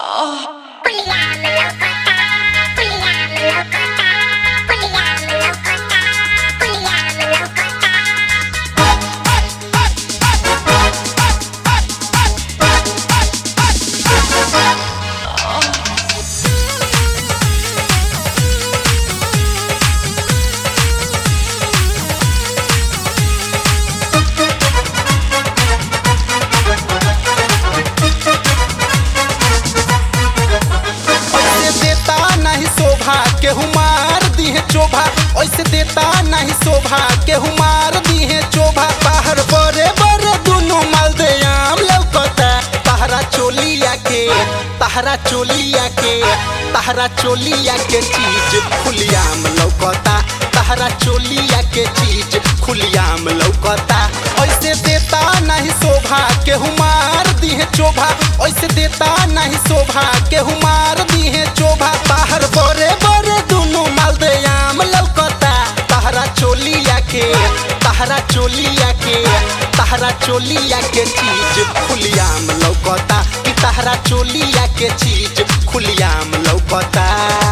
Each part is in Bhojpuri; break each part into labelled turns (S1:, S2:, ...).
S1: Puliamo locota, puliamo locota, puliamo locota, puliamo locota.
S2: ऐसे देता नहीं शोभा केहू मार दिहे चोभा ऐसे देता नहीं शोभा केहू मार दिहे चोभा बाहर बड़े बड़े दुनो माल दे आम लौकता तहरा चोलिया के तहरा चोलिया के तहरा चोलिया के चीज खुलियाम लौकता तहरा चोलिया के चीज खुलियाम लौकता ऐसे देता नहीं शोभा केहू मार दिहे चोभा ऐसे देता नहीं शोभा केहू मार दिहे चोभा बाहर बड़े बड़े दुनो माल दे आम लौकता तहरा चोलिया के तहरा चोलिया के तहरा चोलिया के चीज खुलियाम लौकता कि तहरा चोलिया के चीज खुलियाम लौकता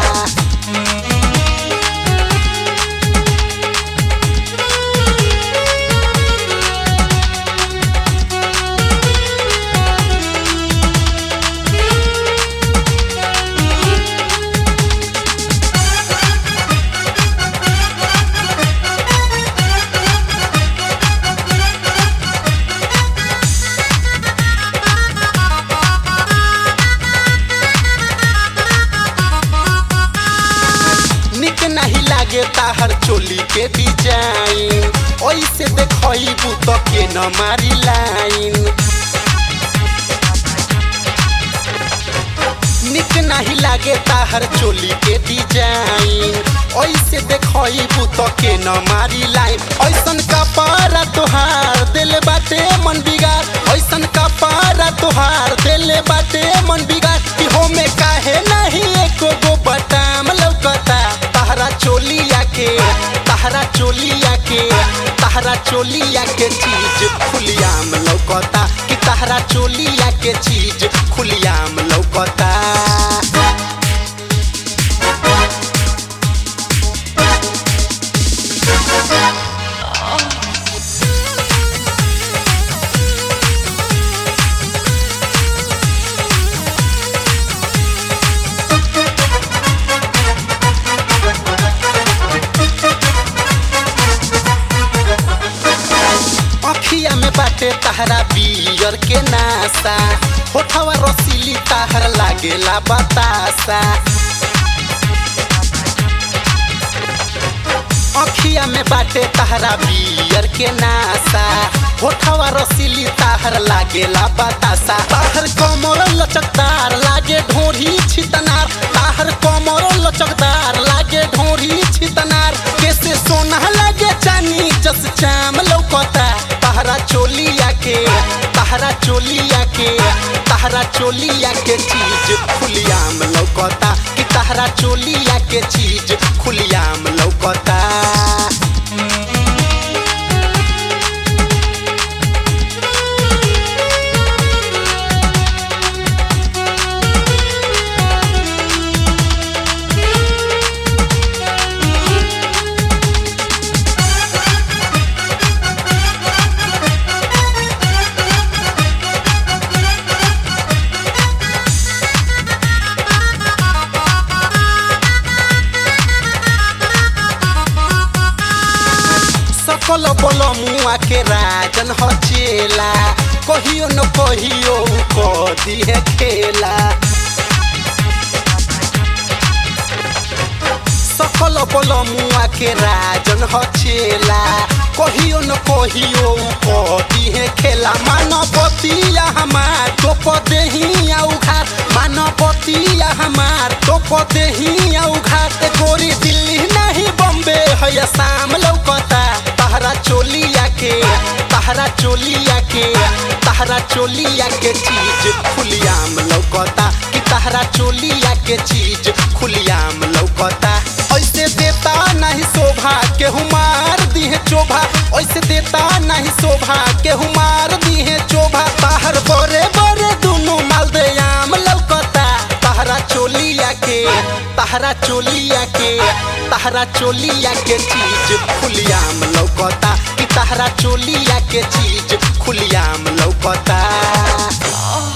S2: निक नहीं लागे ताहर चोली के डिजाइन ऐसे देखबू तो के न मारी लाइन निक नहीं लागे ताहर चोली के डिजाइन ऐसे देखबू तो के न मारी लाइन ऐसन का पारा तोहार दिल बाटे मन बिगाड़ ऐसन का पारा तोहार दिल बाटे मन बिगाड़ कि हो में काहे नहीं एको गो बटाम लौकता तहरा चोलिया के तहरा चोलिया के तहरा चोलिया के चीज खुलियाम लौकता कि तहरा चोलिया के चीज खुलियाम लौकता अखिया में बाटे तहरा बियर के नासा होठवा रसीली तहर लागेला बतासा अखिया में बाटे तहरा बियर के नासा होठवा रसीली तहर लागेला बतासा तहर कमर लचकदार लागे ढोरी छितनार तहर कमर लचकदार लागे ढोरी छितनार कैसे सोना लागे चानी जस चाम लौकता तहरा चोलिया के तहरा चोलिया के तहरा चोलिया के चीज खुलियाम लौकता कि तहरा चोलिया के चीज खुलियाम लौकता सकल बल मुआ के राजन हचेला कहियो न कहियो क दिहे खेला सकल बल मुआ के राजन हचेला कहियो न कहियो क दिहे खेला मानवतिया हमार तो पदेहिया उघार मानवतिया हमार तो पदेहिया उघार ए गोरी दिल्ली नहीं बम्बे है शाम लौकता तहरा चोलिया के तहरा चोलिया के तहरा चोलिया के चीज खुलियाम लौकता कि तहरा चोलिया के चीज खुलियाम लौकता ऐसे देता नहीं शोभा केहू मार दिहे चोभा ऐसे देता नहीं शोभा केहू मार दिहे चोभा बाहर बड़े बड़े दुनो माल दे आम लौकता तहरा चोलिया के तहरा चोलिया के चीज खुलियाम लौकता कि तहरा चोलिया के चीज खुलियाम लौकता